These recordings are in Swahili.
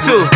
tu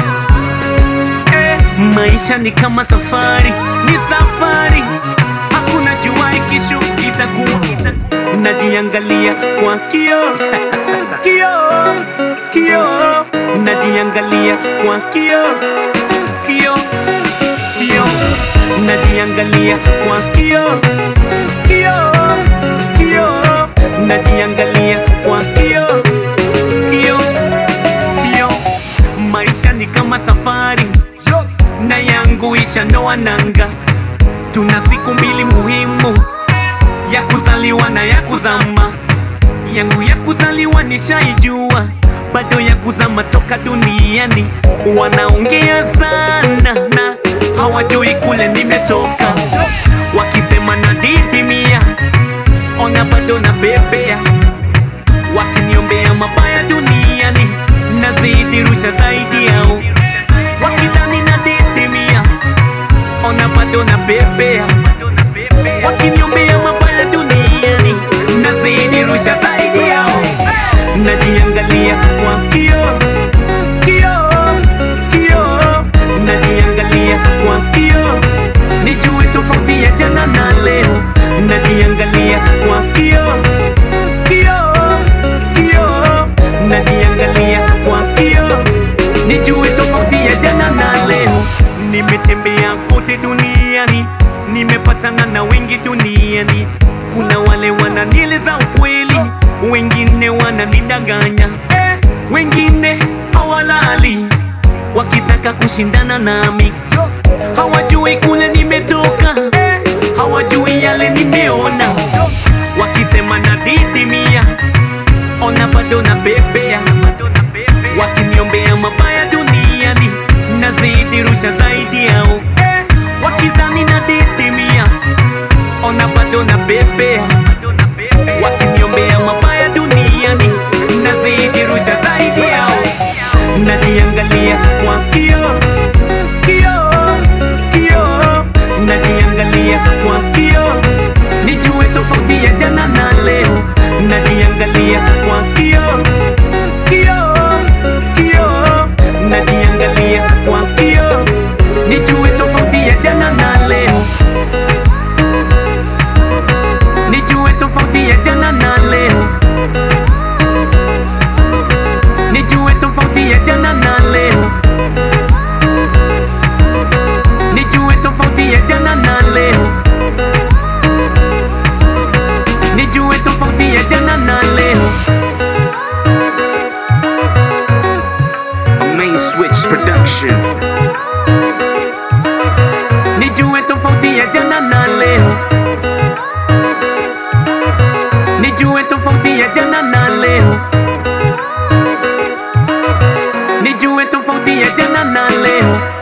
eh, maisha ni kama safari, ni safari, hakuna jua kesho itakuwa. Najiangalia kwa kioo kioo kioo, najiangalia kwa kioo kioo kioo, najiangalia kwa kioo kioo kioo, najiangalia kwa kioo kioo kioo. Maisha ni kama safari na yangu ishanoa nanga. Tuna siku mbili muhimu, ya kuzaliwa na ya kuzama. Yangu ya kuzaliwa nishaijua, bado ya kuzama toka duniani. Wanaongea sana na hawajui kule nimetoka, wakisema na didimia, ona bado na bebea, wakiniombea mabaya duniani, nazidi rusha zaidi yao, wakidhani na didimia, ona bado na bebea, wakiniombea mabaya duniani, nazidi rusha zaidi yao, najiangalia kwa kioo kioo kioo, najiangalia kwa kioo, nijue tofauti ya jana na leo, najiangalia kwa kioo kioo kioo, najiangalia kwa kioo, nijue tofauti ya jana na leo. Nimetembea kote duniani, nimepatana na wengi duniani. Kuna wale wananieleza ukweli, wengine wananidanganya, eh, wengine hawalali wakitaka kushindana nami, hawajui kule nimetoka, eh, hawajui yale nimeona, wakisema na didimia, ona bado na bebea, wakiniombea mabaya duniani, nazidi rusha zaidi yao, eh, wakidhani na didimia, ona bado na bebea, wakiniombea mabaya duniani, nazidi rusha zaidi yao, najiangalia kwa kioo kioo kioo, najiangalia kwa kioo, nijue tofauti ya jana na leo, najiangalia kwa kioo kioo kioo, najiangalia kwa kioo, nijue tofauti ya jana na leo, nijue tofauti ya jana na leo, nijue tofauti ya jana na leo, nijue tofauti ya jana na leo, nijue tofauti ya jana na leo. Main Switch Production. Nijue tofauti ya jana na leo, nijue tofauti ya jana na leo, nijue tofauti ya jana na leo.